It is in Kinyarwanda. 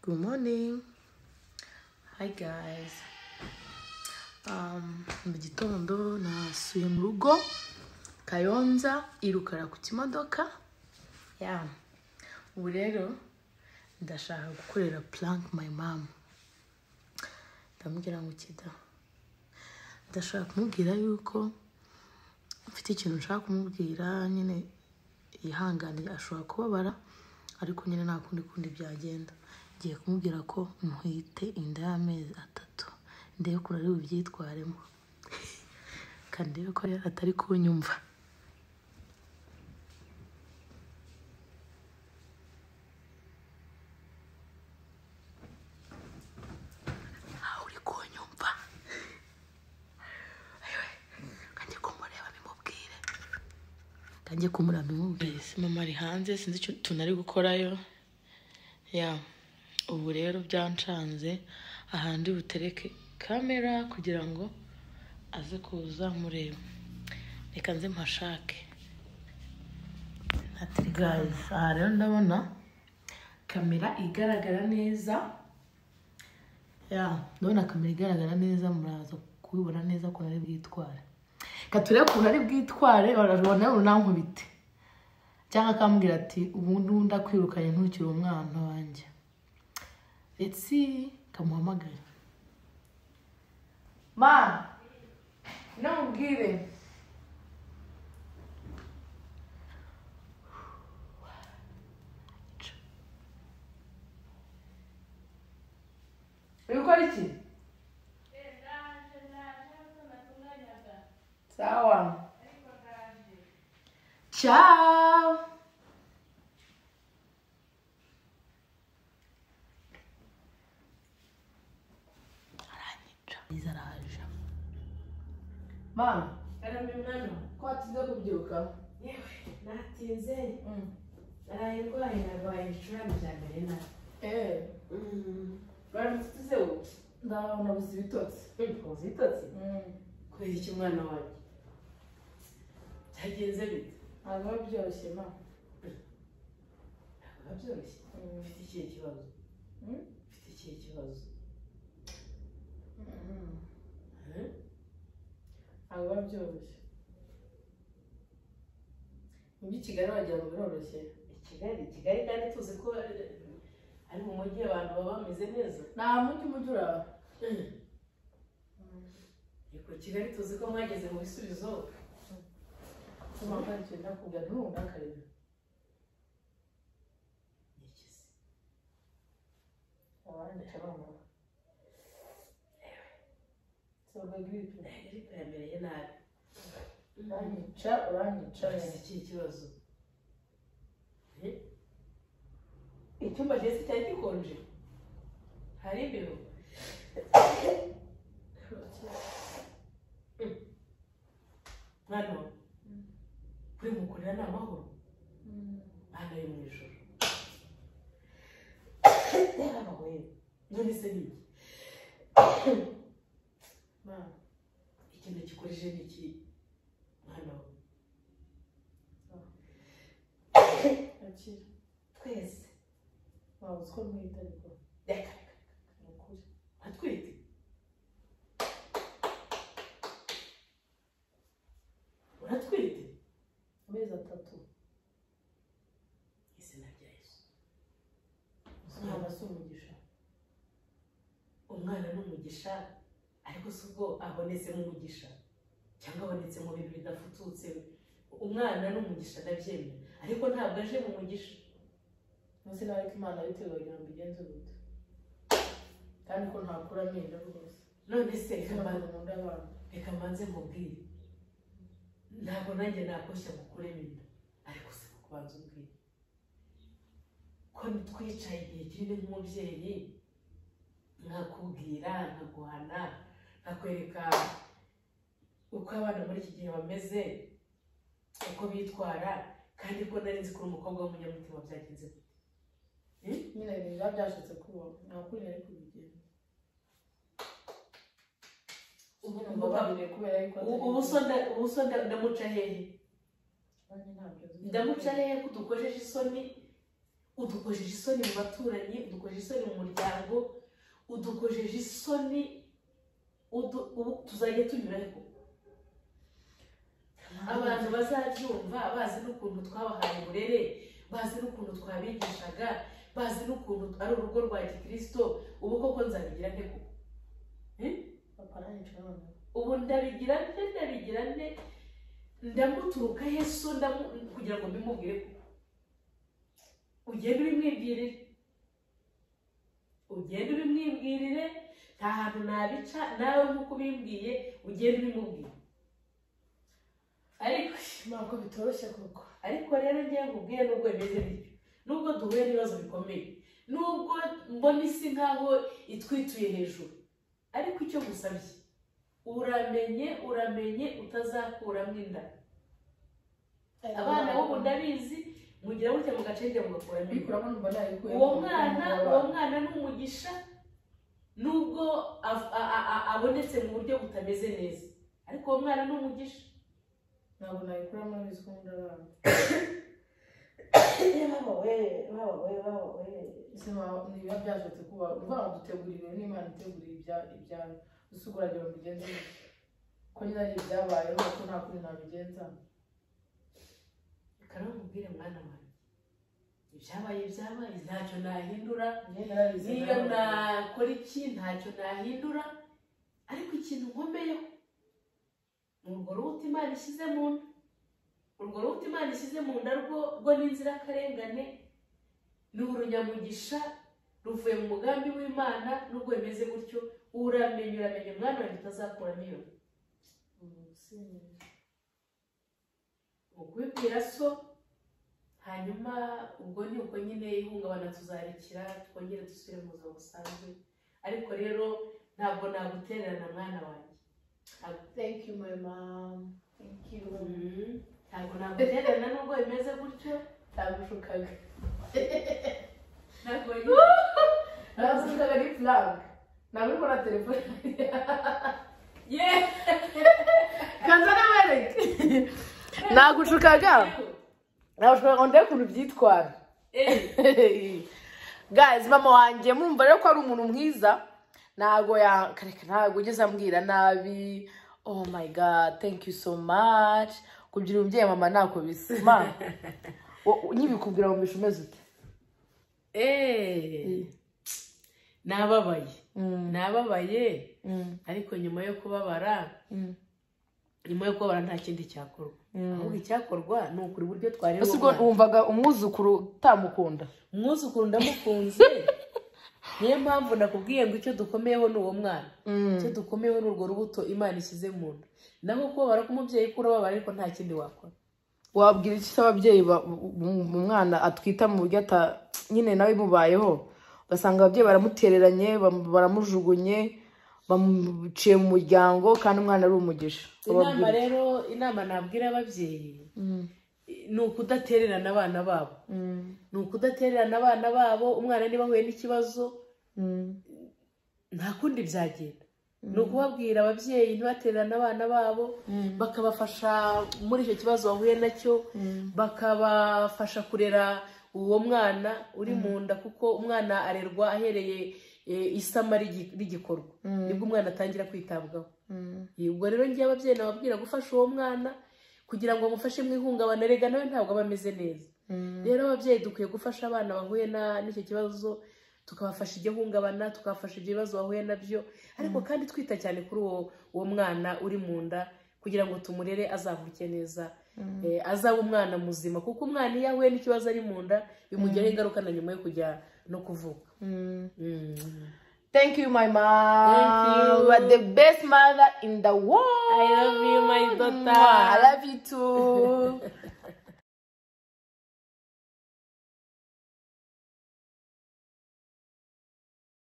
Good morning. Hi guys. Um, mu gitondo nasuye mu rugo Kayonza irukara ku kimodoka. Yeah. Ubu rero ndashaka gukorera prank my mom. Ndamubwira ngo kida. Ndashaka kumubwira yuko mfite ikintu nshaka kumubwira nyine yihangane ashobora kubabara ariko nyine nta kundi kundi byagenda ngiye kumubwira ko ntwite inda y'amezi atatu ndebe ko ari bubyitwaremo kandi ndebe ko rero atari kunyumva ntawe uri kunyumva kange kumureba bimubwire kange kumureba bimubwire mama ari hanze sinzi icyo utuntu ari gukorayo ya ubu rero byancanze ahandi butereke kamera kugira ngo aze kuza mureba reka nze mpashake guys aha rero ndabona kamera igaragara neza ya ndabona kamera igaragara neza muraza kubibona neza ko ari bwitware reka turebe ukuntu ari bwitware urabona nawe unankubite cyangwa akambwira ati ubu n'undi akwirukanye ntukiri umwana wanjye ndetse kamuhamagare ma namubwire uri gukora iki sawa ciao aranyica iza araje mama Karame mwana ko watize kubyuka yewe natinze naraye ndwaye narwaye ibicurane bya mbere na eee baramutse se wowe ndabona buzi ibitotsi uzitotse kubera iki mwana wanjye byagenze bite ntabwo biba byoroshye ma ntabwo byoroshye ufite ikihe kibazo Mm. ufite ikihe kibazo Eh? ntabwo biba byoroshye muri kigali wagira ngo biroroshye i kigali i kigali kandi tuzi ko eh, ari mu mujyi abantu baba bameze neza nta mundi mujyi uraba ariko kigali tuzi ko mwageze mu bisubizo kuba ntaricyo ndakubwira ntundakarira ni ikizi abandi cyabamama soga giripe ariko yamereye nabi uranyica uranyica Ufite ikihe kibazo icyumba cyose cyari gikonje hari ibiro mwana wawe kuri mukorera ni amahoro hano yo mu ijoro yarabawe none se ni iki ma ikintu gikoresheje ni iki mwana wawe akira twese waba uziko ntwite ariko reka ni ukuri atwite uratwite amezi atatu izina rya yesu ntabwo asa umugisha umwana ni umugisha ariko si ubwo abonetsemo umugisha cyangwa abonetse mu bintu bidafututse umwana ni umugisha ndabyemera ariko ntabwo aje mu mugisha munsi nawe ariko imana yabiteguye kugira ngo igenze gute kandi ko ntakura amenyo rwose none se reka reka mbanza mu nda y'abantu reka mbanze mubwire ntabwo nanjye nakoshya gukuremo inda ariko si kubanza umbwire ko twicaye igihe kinini nk'umubyeyi nkakubwira nkaguhana nkakwereka uko abana muri iki gihe bameze uko bitwara kandi ko nari nzi ko uri umukobwa w'umunyamutima byagenze gute nyine ibintu biba byashutse kuba ntakuri nari kubigenza ubu ubu babiriye kubera yuko atari- ubu so nda- ubu so nda- ndamuca hehe Nanjye ntabyo nzi. ndamuca hehe ko dukojeje isoni udukojeje isoni mu baturanyi udukojeje isoni mu muryango udukojeje isoni udu- ubu- tuzajya tunyura he koko abantu bazabyumva bazi n'ukuntu twabahaye uburere bazi n'ukuntu twabigishaga bazi n'ukuntu ari urugo rwa gikirisito ubu koko nzabigira nte koko ubu ndabigira nte ndabigira nte ndamuturuka yesu ndamu- kugira ngo mbimubwire koko ugende ubimwibwirire ugende ubimwibwirire nta hantu nabica nawe nk'uko ubimbwiye ugende ubimubwire ariko ntabwo bitoroshye koko ariko rero ngewe nkubwire nubwo bimeze bityo nubwo duhuye n'ibibazo bikomeye nubwo mbona isi nkaho itwituye hejuru ariko icyo gusabye uramenye uramenye utazakuramo inda abana b'ubu ndabizi mugira gutya mugacenge mugakuramo inda bikuramo mbona yuko uwo mwana uwo mwana ni umugisha nubwo av- a- a- a- abonetse mu buryo butameze neza ariko uwo mwana ni umugisha ntabwo nayikuramo bizi ko nkunda abana ese mwa- ntibiba byashobotse kuba uvuga ngo dutegura ibintu n'imana itegura ibya- ibyayo gusa ugeragira mugenzi we ko nyine ari ibyabayeho ko nta kundi nabigenza reka namubwire mwana wanjye ibyabaye byabaye ntacyo nahindura njye narabizi niyo nakora iki ntacyo nahindura ariko ikintu nkomeyeho ni urwo rubuto imana ishyize mu nda urwo rubuto imana ishyize mu nda rwo rwo ni inzirakarengane ni urunyamugisha ruvuye mu mugambi w'imana nubwo bimeze gutyo uramenye uramenye mwana wanjye utazakuramo iyo nda. mu kubibwira so hanyuma ubwo ni uko nyine ihungabana tuzarikira twongere dusubire mu buzima busanzwe ariko rero ntabwo nagutererana mwana wanjye thank you my mom thank you Mhm. ntabwo nagutererana nubwo bimeze gutyo ntabushukaga ntabwo ntabushukaga ni flag ntabwo uri kubona telefone ye kaza n'amareke nagushukaga nagushukaga ngo ndebe ukuntu byitwara guys mama wanjye murumva rero ko ari umuntu mwiza ntabwo ya kareka ntabwo ugeze ambwira nabi oh my god thank you so much kugira umubyeyi mama ntako bisima nyibikubwira wumvisha umeze ute Eh. nababaye Mm, nababaye mm, ariko nyuma yo kubabara mm. nyuma yo kubabara nta kindi cyakorwa ahubwo icyakorwa ni ukuri uburyo twareba ese ubwo umwana. wumvaga umwuzukuru utamukunda umwuzukuru ndamukunze niyo mpamvu nakubwiye ngo icyo dukomeyeho ni uwo mwana icyo dukomeyeho ni urwo rubuto imana ishyize mu nda naho kubabara k'umubyeyi ko urababara ariko nta kindi wakora wabwira iki se ababyeyi ba- um- umwana atwita mu buryo ata nyine nawe imubayeho ugasanga ababyeyi baramutereranye bam- baramujugunye bamuciye mu muryango kandi umwana ari umugisha inama Wababwira- rero inama nabwira ababyeyi Mm, ni ukudatererana abana babo mm, ni ukudatererana abana babo umwana niba ahuye n'ikibazo mm, nta kundi byagenda ni ukubabwira ababyeyi ntibatererane abana babo mm, bakabafasha muri icyo kibazo bahuye nacyo mm, bakabafasha kurera uwo mwana uri mu nda kuko umwana arerwa ahereye e, isama rigi- rigikorwa Mm. nibwo umwana atangira kwitabwaho mm. E, ubwo rero ngiye ababyeyi nababwira gufasha uwo mwana kugira ngo bamufashe mu ihungabana rega nawe ntabwo aba ameze neza rero ababyeyi dukwiye gufasha abana bahuye na- n'icyo kibazo tukabafasha iryo hungabana tukabafasha ibyo bibazo bahuye nabyo ariko kandi twita cyane kuri uwo uwo mwana uri mu nda kugira ngo tumurere azavuke neza eh, azaba umwana muzima kuko umwana iyo ahuye n'ikibazo ari mu nda bimugiraho ingaruka na nyuma yo kujya no kuvuka Mm. Mm. thank you my Thank mom you. you are the best mother in the world I love you, my daughter. Mwah, i love you too